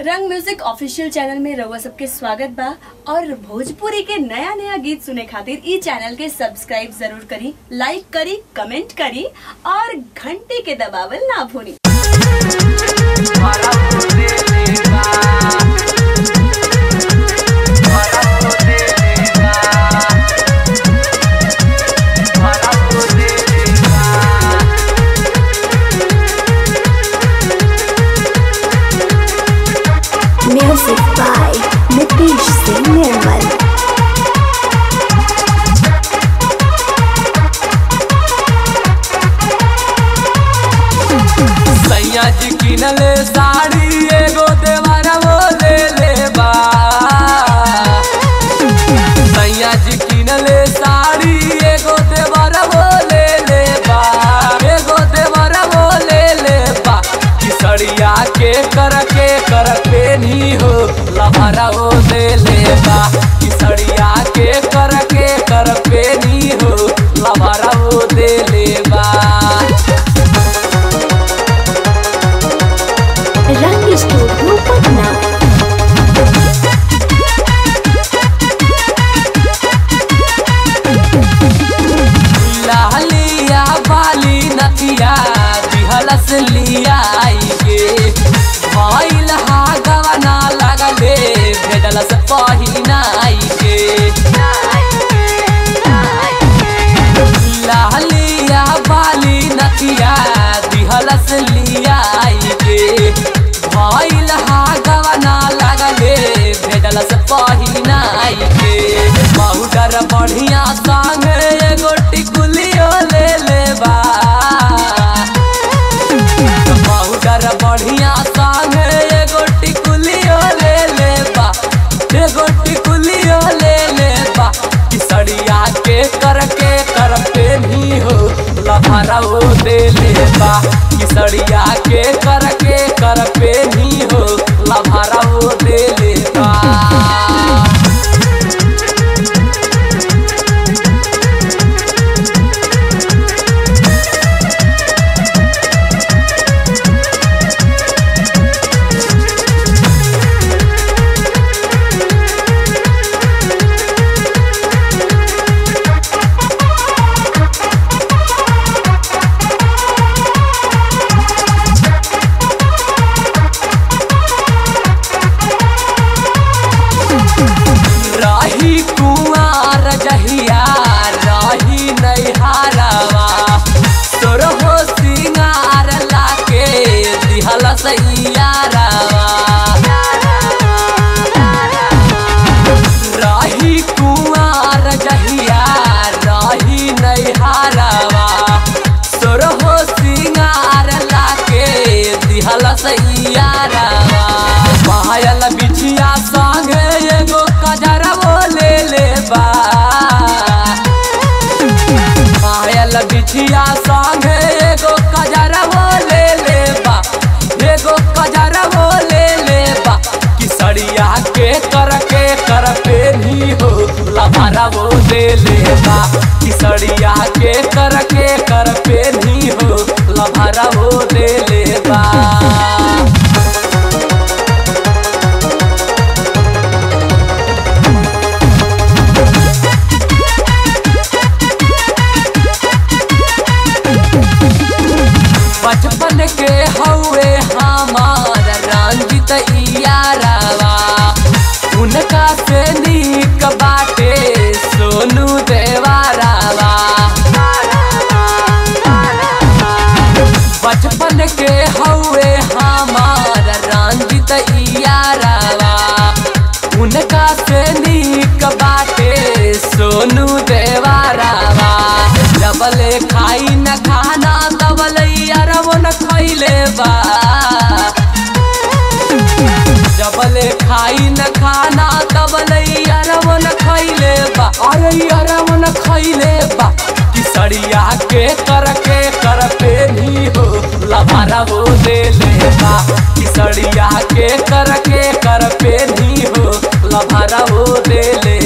रंग music official channel में रउआ सबके स्वागत बा और भोजपुरी के नया नया गीत सुने खातिर ई चैनल के सब्सक्राइब जरूर करी लाइक करी कमेंट करी और घंटी के दबावल ना भूली Music by Nitish Singh Nirmal. सैया जी किनले साड़ी एगो देवारा वो ले ले बा सैया जी किनले साड़ी एगो देवारा वो ले ले बा एगो देवारा वो ले ले बा किसड़िया के कर के कर पे नहीं हो लभारा वो ले ले बा किसड़िया के कर के कर पे नहीं हो लभारा वो दे ले बा Rang Studio Patna. लालिया बाली नथिया दिहलस लिया के भइल हा गवना लगले भेजलस पहिनाई के लालिया बाली नथिया दिहलस लिया के भइल हा गवना लगले भेजलस पहिनाई के बहुडर बढ़िया संग एगो टिकुलियो ले ले बा बहुडर बढ़िया संग एगो टिकुलियो ले ले बा एगो टिकुलियो ले ले बा किसड़िया के कर के कर पे भी हो लफारा वो दे ले बा किसड़िया के कर के कर पे भी हो लफारा वो दे ले बा रही कुआर जहिया रही नैहारवा तोर हो सिंगार लाके दिहल सैयारवा रही कुआर जहिया रही नैहारवा तोर हो सिंगार लाके दिहल सैयारवा पायल बिछिया संगे एगो कजरवो ले ले बा पायल बिछिया संगे एगो कजरवो ले ले बा एगो कजरवो ले ले बा किसड़िया के कर के कर पे भी हो लभारवो ले ले बा किसड़िया के कर के कर पे भी हो लभारवो ले ले बा बचपन के हौवे हमार रंजित यारवा उनका से नीक बाटे सोनू देवारावा बचपन के हौवे हमार रंजित यारवा उनका से नीक बाटे सोनू देवारावा डबले खाई न खाना तबले अरबो न खैले बा जबले खाई न खाना तबले अरबो न खैले बा अरे अरबो न खैले बा किसड़िया के कर के कर पे भी हो लभारा वो दे ले बा किसड़िया के कर के कर पे भी हो लभारा वो दे ले